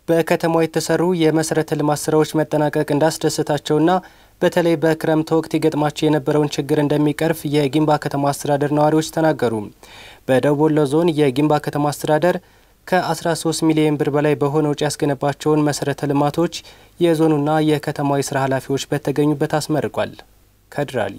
በከተማዋ የተሰሩ የመሰረተ ልማት ስራዎች መጠናቀቅ እንዳስደሰታቸውና በተለይ በክረምት ወቅት ይገጥማቸው የነበረውን ችግር እንደሚቀርፍ የጊንባ ከተማ አስተዳደር ነዋሪዎች ተናገሩ። በደቡብ ወሎ ዞን የጊንባ ከተማ አስተዳደር ከ13 ሚሊዮን ብር በላይ በሆነ ውጪ ያስገነባቸውን መሰረተ ልማቶች የዞኑና የከተማዋ የስራ ኃላፊዎች በተገኙበት አስመርቋል። ከድራሊ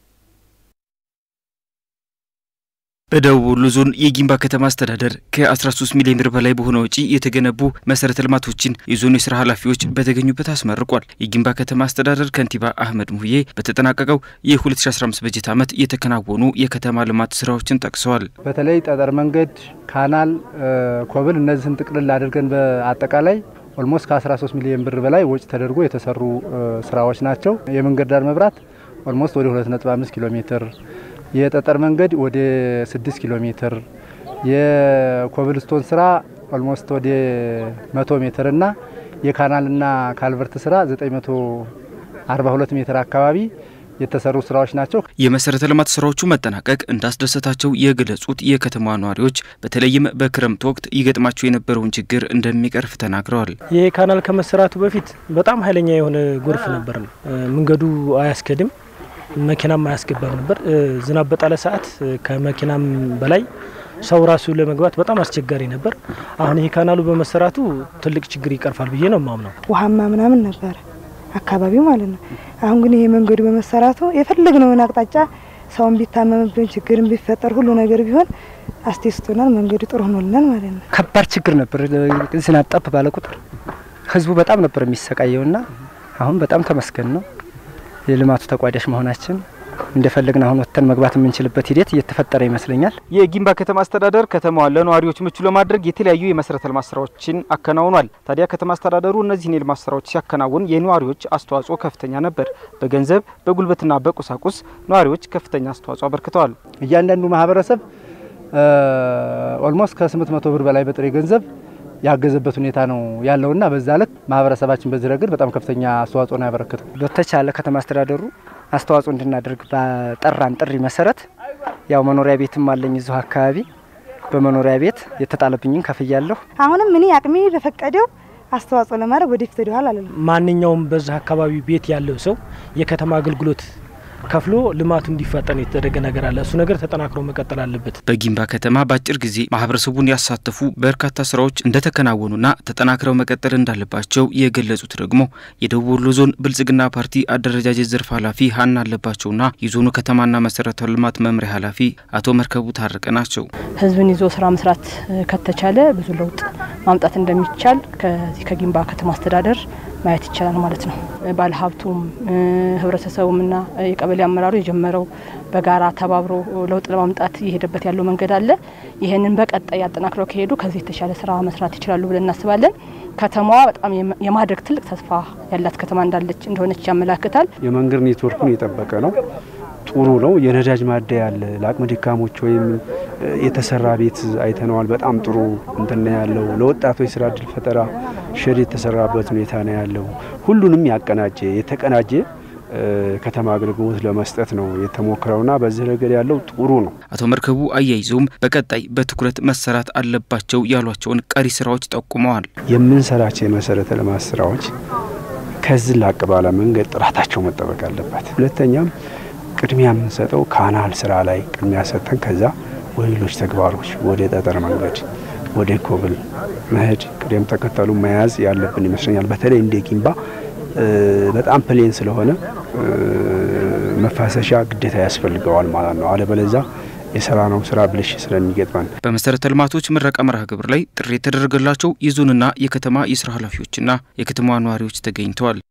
በደቡብ ወሎ ዞን የጊንባ ከተማ አስተዳደር ከ13 ሚሊዮን ብር በላይ በሆነ ወጪ የተገነቡ መሰረተ ልማቶችን የዞኑ የስራ ኃላፊዎች በተገኙበት አስመርቋል። የጊንባ ከተማ አስተዳደር ከንቲባ አህመድ ሙህዬ በተጠናቀቀው የ2015 በጀት ዓመት የተከናወኑ የከተማ ልማት ስራዎችን ጠቅሰዋል። በተለይ ጠጠር መንገድ፣ ካናል፣ ኮብል እነዚህን ጥቅልል አድርገን በአጠቃላይ ኦልሞስት ከ13 ሚሊዮን ብር በላይ ወጪ ተደርጎ የተሰሩ ስራዎች ናቸው። የመንገድ ዳር መብራት ኦልሞስት ወደ 2.5 ኪሎ ሜትር የጠጠር መንገድ ወደ 6 ኪሎ ሜትር የኮብልስቶን ስራ ኦልሞስት ወደ 100 ሜትር እና የካናልና ካልቨርት ስራ 942 ሜትር አካባቢ የተሰሩ ስራዎች ናቸው። የመሰረተ ልማት ስራዎቹ መጠናቀቅ እንዳስደሰታቸው የገለጹት የከተማ ነዋሪዎች በተለይም በክረምት ወቅት ይገጥማቸው የነበረውን ችግር እንደሚቀርፍ ተናግረዋል። ይህ ካናል ከመሰራቱ በፊት በጣም ኃይለኛ የሆነ ጎርፍ ነበር። መንገዱ አያስከድም መኪናም አያስገባም ነበር። ዝናብ በጣለ ሰዓት ከመኪናም በላይ ሰው ራሱ ለመግባት በጣም አስቸጋሪ ነበር። አሁን ይህ ካናሉ በመሰራቱ ትልቅ ችግር ይቀርፋል ብዬ ነው የማምነው። ውሃማ ምናምን ነበረ አካባቢው ማለት ነው። አሁን ግን ይሄ መንገዱ በመሰራቱ የፈለግነውን አቅጣጫ ሰውን ቢታመምብን ችግርን ቢፈጠር ሁሉ ነገር ቢሆን አስደስቶናል። መንገዱ ጥሩ ሆኖልናል ማለት ነው። ከባድ ችግር ነበር። ዝናብ ጠብ ባለ ቁጥር ህዝቡ በጣም ነበር የሚሰቃየውና አሁን በጣም ተመስገን ነው የልማቱ ተቋዳሽ መሆናችን እንደፈለግን አሁን ወጥተን መግባት የምንችልበት ሂደት እየተፈጠረ ይመስለኛል። የጊንባ ከተማ አስተዳደር ከተማዋን ለነዋሪዎች ምቹ ለማድረግ የተለያዩ የመሰረተ ልማት ስራዎችን አከናውኗል። ታዲያ ከተማ አስተዳደሩ እነዚህን የልማት ስራዎች ሲያከናውን የነዋሪዎች አስተዋጽኦ ከፍተኛ ነበር። በገንዘብ በጉልበትና በቁሳቁስ ነዋሪዎች ከፍተኛ አስተዋጽኦ አበርክተዋል። እያንዳንዱ ማህበረሰብ ኦልሞስት ከ800 ብር በላይ በጥሬ ገንዘብ ያገዘበት ሁኔታ ነው ያለውና በዛ ልክ ማህበረሰባችን በዚህ ረገድ በጣም ከፍተኛ አስተዋጽኦ ነው ያበረከተው። በተቻለ ከተማ አስተዳደሩ አስተዋጽኦ እንድናደርግ በጠራን ጥሪ መሰረት ያው መኖሪያ ቤትም አለኝ እዚሁ አካባቢ በመኖሪያ ቤት የተጣለብኝን ከፍያለሁ። አሁንም እኔ አቅሜ በፈቀደው አስተዋጽኦ ለማድረግ ወደፊት ወደኋላ አልልም። ማንኛውም በዛ አካባቢ ቤት ያለው ሰው የከተማ አገልግሎት ከፍሎ ልማቱ እንዲፋጠን የተደረገ ነገር አለ። እሱ ነገር ተጠናክሮ መቀጠል አለበት። በጊንባ ከተማ በአጭር ጊዜ ማህበረሰቡን ያሳተፉ በርካታ ስራዎች እንደተከናወኑና ተጠናክረው መቀጠል እንዳለባቸው የገለጹት ደግሞ የደቡብ ወሎ ዞን ብልጽግና ፓርቲ አደረጃጀት ዘርፍ ኃላፊ ሀና አለባቸውና የዞኑ ከተማና መሰረተ ልማት መምሪያ ኃላፊ አቶ መርከቡ ታረቀ ናቸው። ህዝብን ይዞ ስራ መስራት ከተቻለ ብዙ ለውጥ ማምጣት እንደሚቻል ከዚህ ከጊንባ ከተማ አስተዳደር ማየት ይቻላል ማለት ነው። ባለሀብቱም ህብረተሰቡምና የቀበሌ አመራሩ የጀመረው በጋራ ተባብሮ ለውጥ ለማምጣት እየሄደበት ያለው መንገድ አለ። ይህንን በቀጣይ አጠናክረው ከሄዱ ከዚህ የተሻለ ስራ መስራት ይችላሉ ብለን እናስባለን። ከተማዋ በጣም የማደግ ትልቅ ተስፋ ያላት ከተማ እንዳለች እንደሆነች ያመላክታል። የመንገድ ኔትወርኩን የጠበቀ ነው። ጥሩ ነው። የነዳጅ ማደያ አለ። ለአቅመ ደካሞች ወይም የተሰራ ቤት አይተነዋል። በጣም ጥሩ እንትን ያለው ለወጣቶች ስራ እድል ፈጠራ ሸድ የተሰራበት ሁኔታ ነው ያለው። ሁሉንም ያቀናጀ የተቀናጀ ከተማ አገልግሎት ለመስጠት ነው የተሞክረውና በዚህ ረገድ ያለው ጥሩ ነው። አቶ መርከቡ አያይዘውም በቀጣይ በትኩረት መሰራት አለባቸው ያሏቸውን ቀሪ ስራዎች ጠቁመዋል። የምንሰራቸው የመሰረተ ልማት ስራዎች ከዚህ ላቅ ባለ መንገድ ጥራታቸው መጠበቅ አለበት። ሁለተኛም ቅድሚያ የምንሰጠው ካናል ስራ ላይ ቅድሚያ ሰጠን ከዛ ወደ ሌሎች ተግባሮች ወደ ጠጠር መንገድ ወደ ኮብል መሄድ ቅደም ተከተሉ መያዝ ያለብን ይመስለኛል። በተለይ እንደ ጊንባ በጣም ፕሌን ስለሆነ መፋሰሻ ግዴታ ያስፈልገዋል ማለት ነው። አለበለዛ የሰራነው ስራ ብልሽ ስለሚገጥመን በመሰረተ ልማቶች ምረቃ መርሃ ግብር ላይ ጥሪ የተደረገላቸው የዞንና የከተማ የስራ ኃላፊዎችና የከተማ ነዋሪዎች ተገኝተዋል።